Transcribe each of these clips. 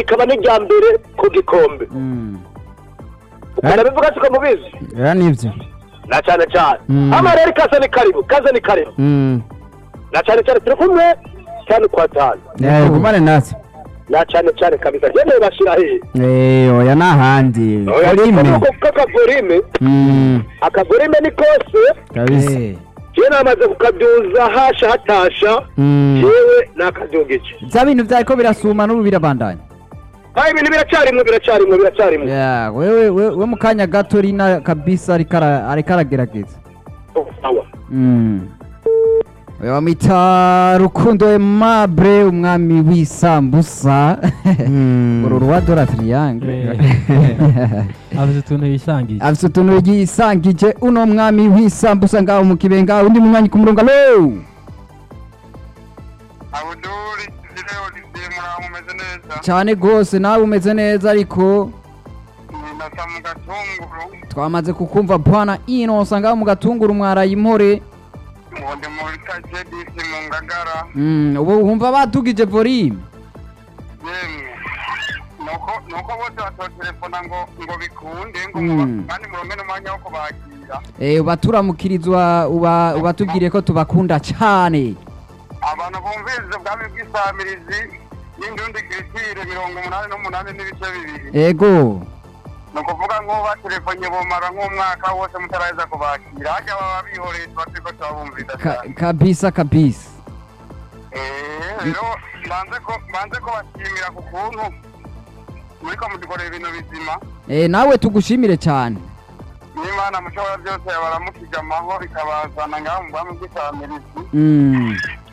rikaba n'irya mbere ku gikombe Mm. ukunda bivuga siko mubizi ya nivyo na cyane cyane Mm. ama rero ikaze ni karibu kaze ni karibu Mm. na cyane cyane turi kumwe cyane kwa tanu Eh, gumane natwe na cyane cyane kabisa jyewe bashira hehe Eh, oya n'ahandi Volume. kakavorime Mm. akavorime ni kose kabisa jewe namaze kukabyuza hasha hatasha Mm. jewe nakabyungije bya bintu byariko birasuma n'ubu birabandanya aho ibintu biracyarimwe biracyarimwe biracyarimwe Yeah, wewe we, we mu kanya gato rina kabisa ariko ara- ariko aragerageza sawa Mm. Oya bamwita rukundo aimable umwami w'isambusa Mm. uru rwa dora triangle afite utuntu yisangije afite utuntu yisangije uno mwami w'isambusa ngaho mu kibenga undi munywanyi ku murongo alo abuduri zireo zigiye muraho mumeze neza cyane rwose nawe umeze neza ariko nasa mu gatunguru twamaze kukumva bwana inosa ngaho mu gatunguru mwaraye impore ubundi muri kajedisi mu ngagara Mm, ubu wumva badugije volume yemwe nuko nuko bose batotelefona ngo ngo bikunde ngo Mm. muba- kandi muronke n'umwanya wo kubakira Eh, ubaturamukiriza uba ubatubwire ko tubakunda cyane abantu bumviriza ubwami bw'isamirizi y'indundi kiritire mirongo umunani n'umunani n'ibice bibiri ego ni ukuvuga nk'ubu batelefonye bumara nk'umwaka wose mutaraheza kubakira hajya baba bihoreye tuba turiko turabumviriza Ka- cyane kabisa kabisa Eh, rero banze ko banze ko bashimira ku kuntu muriko mudukorera ibintu bizima Eh, nawe tugushimire cyane n'imana mushobora byose yabaramukije amahoro ikabazana ngaho mu bwami bw'isamirizi Mm,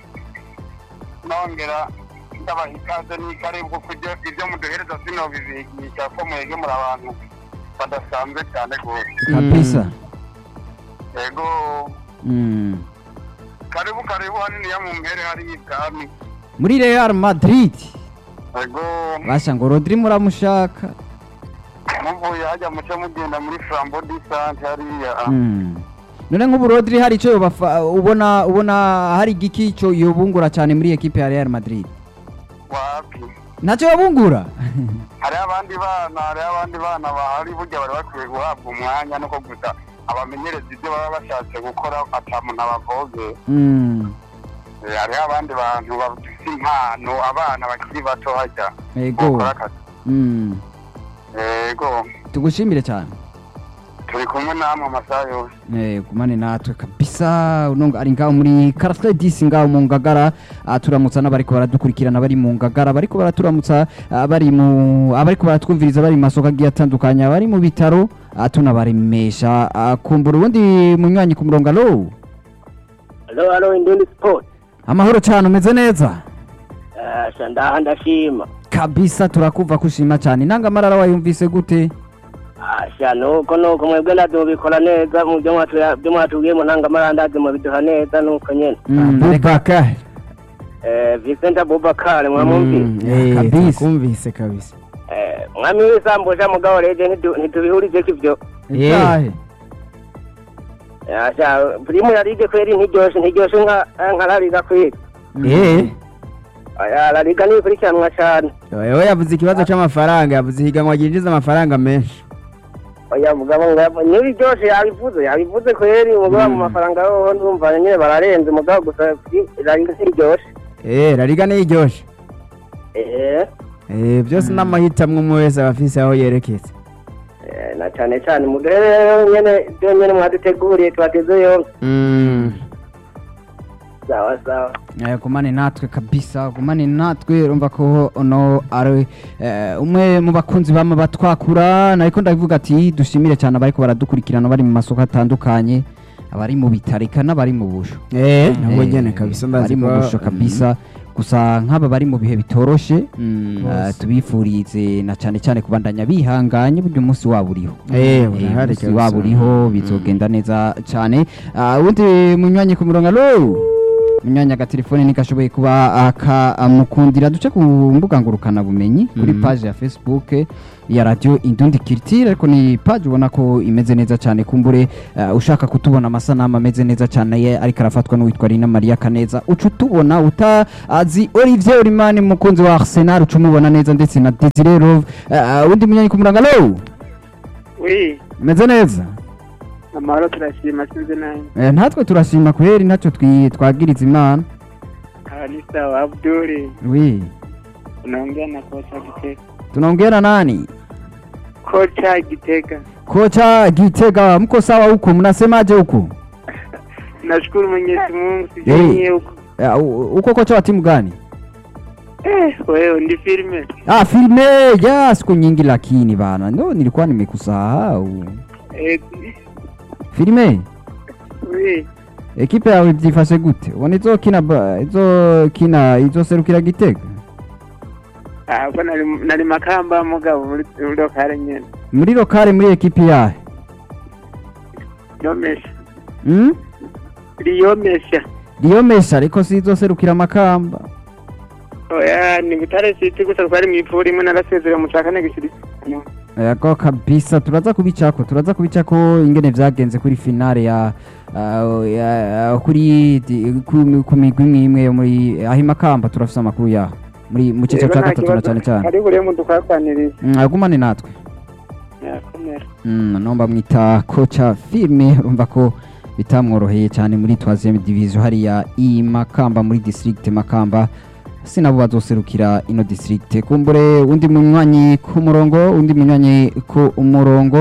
nongera ndabaha ikaze n'ikaribu kuko ibyo- ibyo muduhereza sino bibigisha ko mwege muri abantu badasanzwe cyane rwose kabisa yego Mm. karibu karibu haniniya mu mpere hari ibwami muri real madrid yego basha ngo rodri muramushaka muvuye hajya muce mugenda muri flambo disante hariya Mm. none nk'ubu rodri hari icyo yobafa- ubona ubona hari igiki cyo yobungura cyane muri ekipe ya real madrid wapi ntacyo yobungura hariho abandi bana hariho abandi bana bahari burya bari bakwiye guhabwa umwanya nuko gusa abamenyereza ibyo baba bashatse gukora ata muntu abavoge Mm. Eh, hariho abandi bantu bafite impano abana bakiri bato hajya ego bakora akazi Mm. yego tugushimire cyane turi kumwe namwe amasaha yose Eh, gumane natwe kabisa unonga ari ngaho muri karasire disi ngaho mu ngagara ah, turamutsa n'abariko baradukurikirana bari mu ngagara bariko baraturamutsa ah, bari mu abariko baratwumviriza bari mu masoko agiye atandukanye bari mu bitaro ah, tunabaremesha ah, kumbura ubundi munywanyi ku murongo alo alo alo indundi sport amahoro cyane umeze neza asha ndaha ndashima kabisa turakumva kushima cyane intangamarara wayumvise gute asha nuko nuko mwebwe ndazobikora neza mu byo mwatu- byo mwatubwiye mu ntangamarandazi mubiduha neza nuko nyene Mm, reka- abubakar Eh, Vincent Abubakar mwamumvise Eh, kabisa. turakumvise kabisa Eh, mwami w'isambusha mugabo reje ntidu- ntitubihurije ivyo itahe asha primu ya ligue kweri ntiryoshe ntiryoshe nka nka la liga kweri eh aya la liga ntikurikiranwa cane we yavuze ikibazo c'amafaranga yavuze ihiganwa ryinjiza amafaranga menshi oya mugabo ngabo ntibiryoshe yabivuze yabivuze kweri mugabo mu mafaranga yoho ndumva nyene bararenze mugabo gusa la liga ntiryoshe eh rariga niryoshe eh eh byose n'amahitamwe umwe wese aba afise aho yerekeza eh, na cane cane muduhe rero nyene byo nyene mwaduteguriye tubateze yompi Mm. sawa sawa Eh, gumane natwe kabisa gumane natwe urumva ko ono ari eh, umwe mu bakunzi bama batwakura nariko ndavuga ati dushimire cyane abariko baradukurikirana bari mu masoko atandukanye abari mu bitarika n'abari mu busho eh nabo Eh, nyene kabisa bari ndazi mu ko busho kabisa gusa nk'aba bari mu bihe bitoroshe Mm. eh, tubifurize na cyane cyane kubandanya bihanganye burya umunsi wabo uriho eh Eh, urahari umunsi wabo uriho bizogenda neza cyane Ah, ubundi munywanyi ku murongo alo munyanya agatelefone ntigashoboye kuba akamukundira duce ku mbuga ngurukanabumenyi kuri Mhm. page ya facebook ya radio indundi kirtire ariko ni page ubona ko imeze neza cyane kumbure uh, ushaka kutubona amasanamu ameze neza cyane ye ariko arafatwa n'uwitwa Rina Maria Kaneza uca utubona utazi Olivier Olimani mukunzi wa Arsenal uca umubona neza ndetse na Desire Love uh, undi munyanyi ku murango alo wi meze neza amahoro turashima sinzi nawe Eh, natwe turashima kweri ntacyo twi- twagiriza imana aha ni sawa abduri wi unaongea na kocha gitega tunaongea na nani kocha gitega kocha Gitega mko sawa huko mnasemaje huko nashukuru mwenyezi mungu Eh. sijanyie huko Eh, u- uko kocha wa timu gani eh, wewe ndi filme ah filme ya siku nyingi lakini bana ndo nilikuwa nimekusahau eh, filme wi ekipe yawe byifashe gute ubona izokina ba- izokina izoserukira gitega ahubwo nari nari makamba mugabo muri muri lokale nyene muri lokale muri ekipe yahe yomesha hmm? riyomesha riyo mesha ariko si izoserukira amakamba oya ni butare city gusa twari mw'ipfura imwe narasezera mu ca kane gishirika yego kabisa turaza kubicako turaza kubicako ingene vyagenze kuri finale ya uh, ya- kuri di- ku ku migwi imwe imwe yo muri aho imakamba turafise amakuru yaho muri mu cicaro ca gatatu na cane cane ari buriye mu dukwapaniriza Mm, agumane natwe yakomera Mm, nomba mwita kocha filme urumva ko bitamworoheye cyane muri troisième division hariya i Makamba muri district Makamba sinabo bazoserukira ino district kumbure undi munywanyi ku murongo undi munywanyi ku murongo